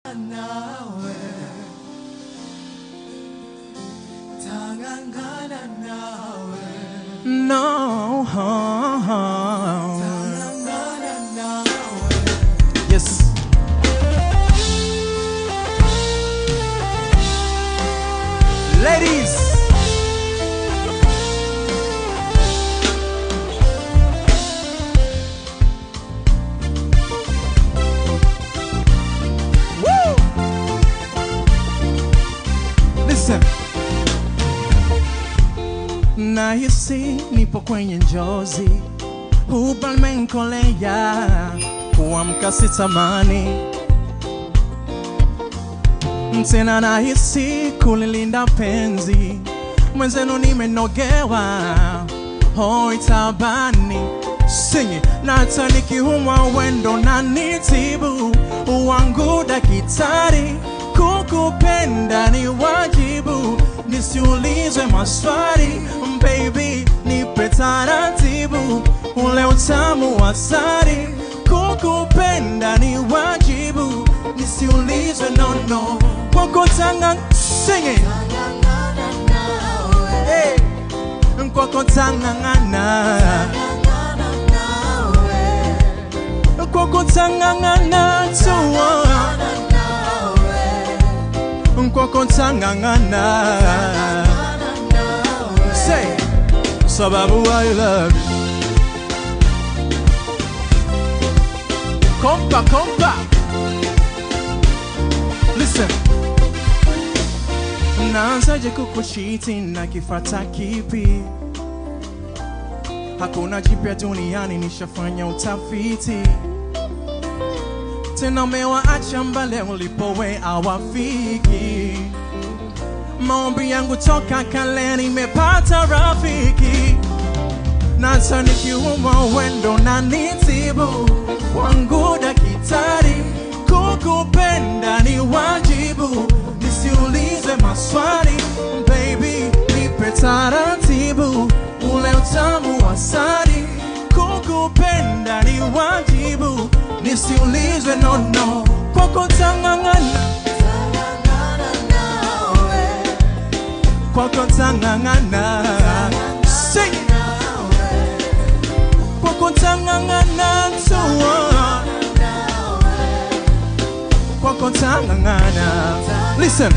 nawe tangangana nawe No. tangangana nawe Yes. Ladies. Woo! Listen. Nahisi nipo kwenye njozi, ubalmenkolea kuamka sitamani tena, nahisi kulilinda penzi mwenzenu, nimenogewa hoi tabani singi na hata nikiumwa wendo na nitibu wangu daktari, kukupenda ni wajibu, nisiulizwe maswali baby, nipe taratibu ule utamu wa sari, kukupenda ni wajibu, nisiulizwe nono kwako tanga singi tangangana nawe hey. kwako tangangana tangangana nawe kwako tangangana tuwa tangangana nawe kwako tangangana tangangana nawe say sababu I love you kompa kompa listen naanzaje kukuchiti na kifata kipi hakuna jipya duniani nishafanya utafiti tena umewaacha mbale ulipowe awafiki maombi yangu toka kale nimepata rafiki nasa nikiumwa wendo na nitibu wangu dakitari kukupenda ni wajibu nisiulize maswali baby nipe taratibu ule utamu wa sari kukupenda ni wajibu nisiulizwe nono kwako tangangana tangangana nawe kwako tangangana Sing it. kwako tangangana tuwa kwako tangangana listen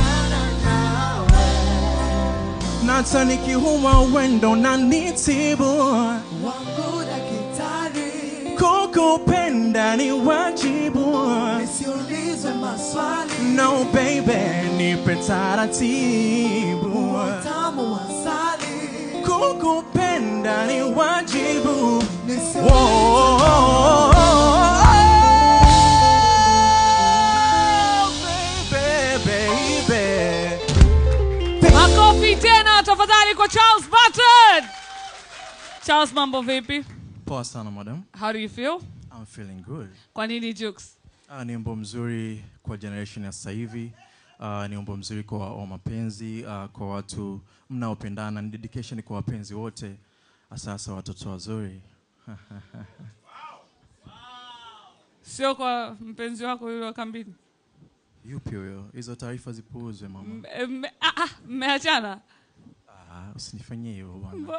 nata nikiumwa wendo na nitibu wangu daktari kukupenda ni wajibu nisiulizwe maswali no baby nipe taratibu tamu wasali kukupenda ni wajibu nisiulizwe Makofi tena tafadhali kwa Charles Button. Charles, mambo vipi? Poa sana madam. How do you feel? I'm feeling good. Kwa nini Jukes? Uh, ni wimbo mzuri kwa generation ya sasa hivi. Uh, ni wimbo mzuri kwa wa mapenzi uh, kwa watu mnaopendana. Ni dedication kwa wapenzi wote, sasa watoto wazuri. Sio kwa mpenzi wako yule wa kambini. Yupi huyo? Hizo taarifa zipuuzwe mama. M- m- ah, ah, Mmeachana? Ah, usinifanyie hivyo bwana.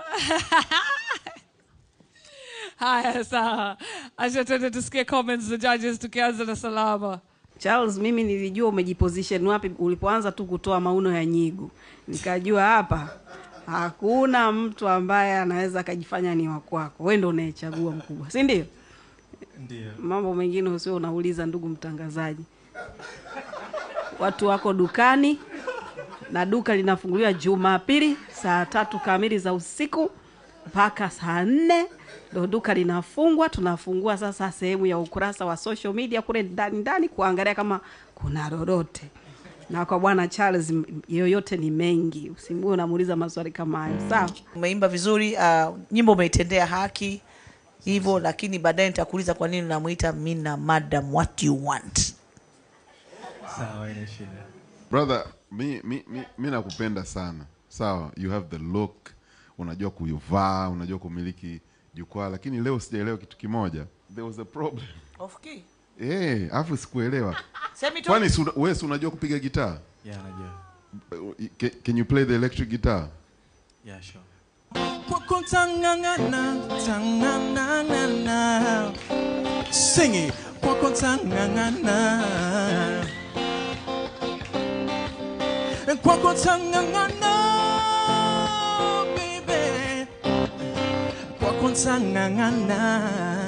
Haya, sawa. Acha tuende tusikie comments za judges tukianza na Salama. Charles, mimi nilijua umejiposition wapi ulipoanza tu kutoa mauno ya nyigu, nikajua hapa hakuna mtu ambaye anaweza akajifanya ni wa kwako. Wewe ndio unayechagua mkubwa, si ndio? Ndio. Mambo mengine usio unauliza, ndugu mtangazaji. Watu wako dukani na duka linafunguliwa Jumapili saa tatu kamili za usiku mpaka saa nne ndo duka linafungwa. Tunafungua sasa sehemu ya ukurasa wa social media kule ndani ndani kuangalia kama kuna lolote. Na kwa bwana Charles, m- yoyote ni mengi, usimue unamuuliza maswali kama hayo, sawa? umeimba vizuri uh, nyimbo umeitendea haki hivyo lakini baadaye nitakuuliza kwa nini unamuita mina madam what you want Sawa, ina shida. brother mi, mi, mi, mi nakupenda sana sawa you have the look unajua kuivaa unajua kumiliki jukwaa lakini leo sijaelewa kitu kimoja there was a problem Of key. Eh, afu sikuelewa. Semi tu. Kwani si una- wewe si unajua kupiga gitaa? Yeah, najua. Can, can you play the electric guitar? Yeah, sure. Kwako tangangana, tangangana. Sing it. Kwako tangangana. Kwako tangangana, baby. Kwako tangangana.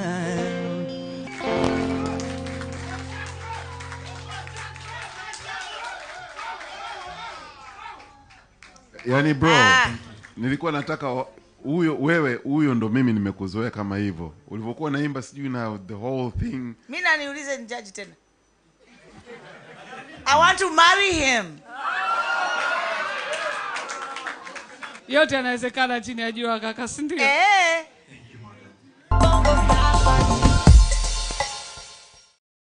Yaani bro, Ah. nilikuwa nataka wa- huyo wewe huyo ndo mimi nimekuzoea kama hivyo. Ulivyokuwa naimba sijui na the whole thing. mi naniulize ni jaji tena i want to marry him yote yanawezekana chini ya jua kaka sindio eh.